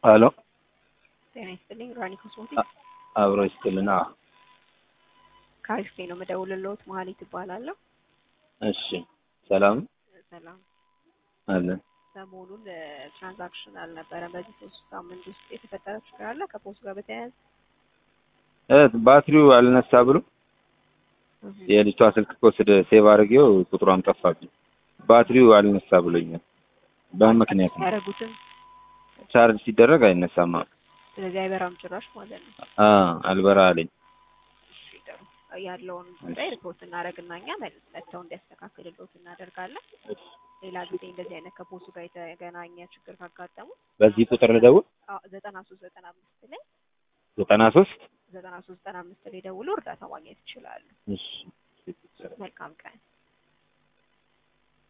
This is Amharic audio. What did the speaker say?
ሄሎ ጤና ይስጥልኝ። ራኒ ኮስሞቲክስ አብሮ ይስጥልና። ከአሪፍ ነው የምደውልልዎት። መሀሌት እባላለሁ። እሺ ሰላም ሰላም። አለን። ሰሞኑን ትራንዛክሽን አልነበረም። በዚህ ሶስት ሳምንት ውስጥ የተፈጠረ ችግር አለ ከፖስት ጋር በተያያዘ እ ባትሪው አልነሳ ብሎ የልጅቷ ስልክ ከወስደ ሴቭ አድርጌው ቁጥሯም ጠፋብኝ። ባትሪው አልነሳ ብሎኛል። በምን ምክንያት ነው? ያደረጉትን ቻርጅ ሲደረግ አይነሳማ። ስለዚህ አይበራም ጭራሽ ማለት ነው። አ አልበራ አለኝ። እሺ ጥሩ። ያለውን ጉዳይ ሪፖርት እናደርግና እኛ መልስ መጥተው እንዲያስተካክልልዎት እናደርጋለን። ሌላ ጊዜ እንደዚህ አይነት ከፖስቱ ጋር የተገናኘ ችግር ካጋጠሙ በዚህ ቁጥር ልደውል? ዘጠና ሶስት ዘጠና አምስት ላይ ዘጠና ሶስት ዘጠና ሶስት ዘጠና አምስት ላይ ደውሎ እርዳታ ማግኘት ይችላሉ። እሺ መልካም ቀን።